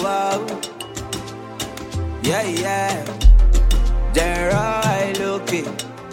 wow. Yeah, yeah. Gerard Loki.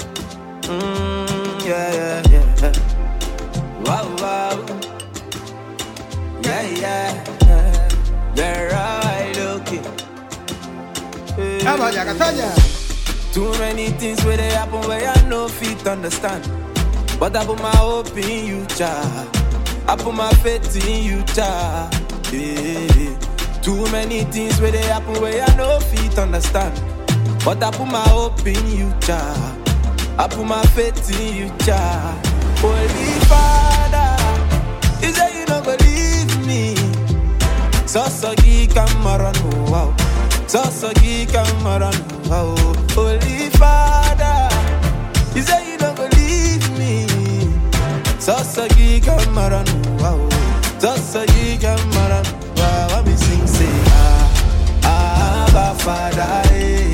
Mm, yeah, yeah, yeah. Wow, wow. Yeah, yeah. Gerard Loki. Vamos, Yakatanya. Too many things where they happen where I no fit understand. But I put my hope in you, child. I put my faith in you, child. Yeah. Too many things where they happen where I no fit understand. But I put my hope in you, child. I put my faith in you, child. Holy Father, you say you don't believe me. Sasagi Kamaran, wow. Sasagi Kamaran, wow. Holy Father, you say you don't believe me. Sasagi Kamaran, wow. Sasagi Kamaran, wow. Let me sing, say, ah, Abba Father, eh.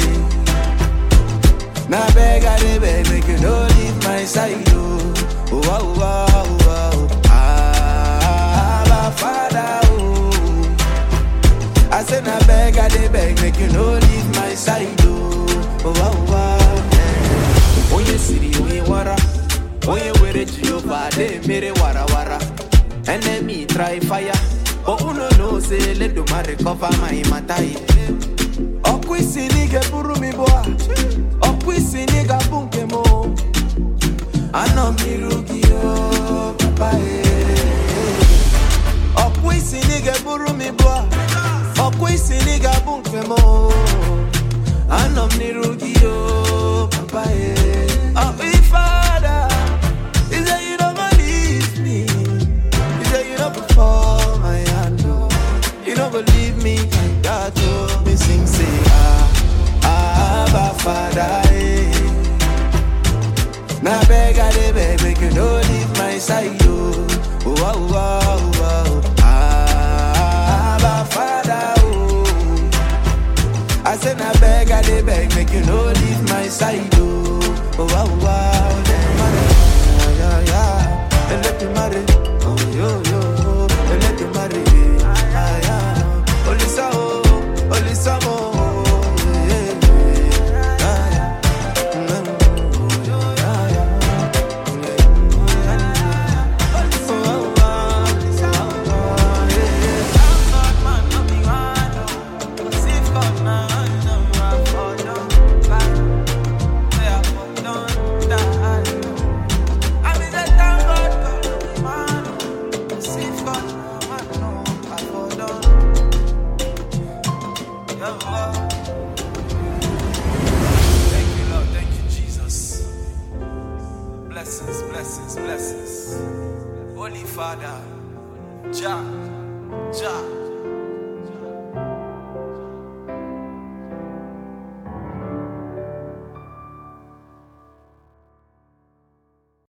Now beg, I dey beg, make you no leave my side, oh. Wow, wow, wow. Ah, Abba Father, oh. I say na beg, I dey beg, make you no leave my side, oh. Oh, wow, wow, yeah. Onye siri, onye wara. Onye were Jehovah, they mere wara wara. Enemy try fire, but uno know say let the man recover my matter. yeah. Ọkụ isi n'iga buru mi bụa, ọkụ isi n'iga bụ nke m. o. Anọ m n'iru gị o, papa eh. ọkpụ isi na ị ga-eburu m ibu a ọkpụ isi na ị ga-abụ nke m o. anọ m n'iru gị o papa ye ọkpụ ifeada He say you no go leave me He say you no go fall my hand o you no go leave me like that o me sing say ah ah Abba Father eh. Now beg, I dey beg, make you no leave my side, oh. Oh, oh, oh, oh. Ah, Abba Father, oh. I say, now beg, I dey beg, make you no leave my side, oh. Oh, oh, oh. Yeah, yeah, yeah. And let me marry. Oh, yo, yo. And let me marry. Ah, yeah. Olisa, oh. Olisa, oh. Yeah, yeah. Ah, yeah. Thank you, Lord. Thank you, Jesus. Blessings, blessings, blessings. Holy Father, Jah, Jah.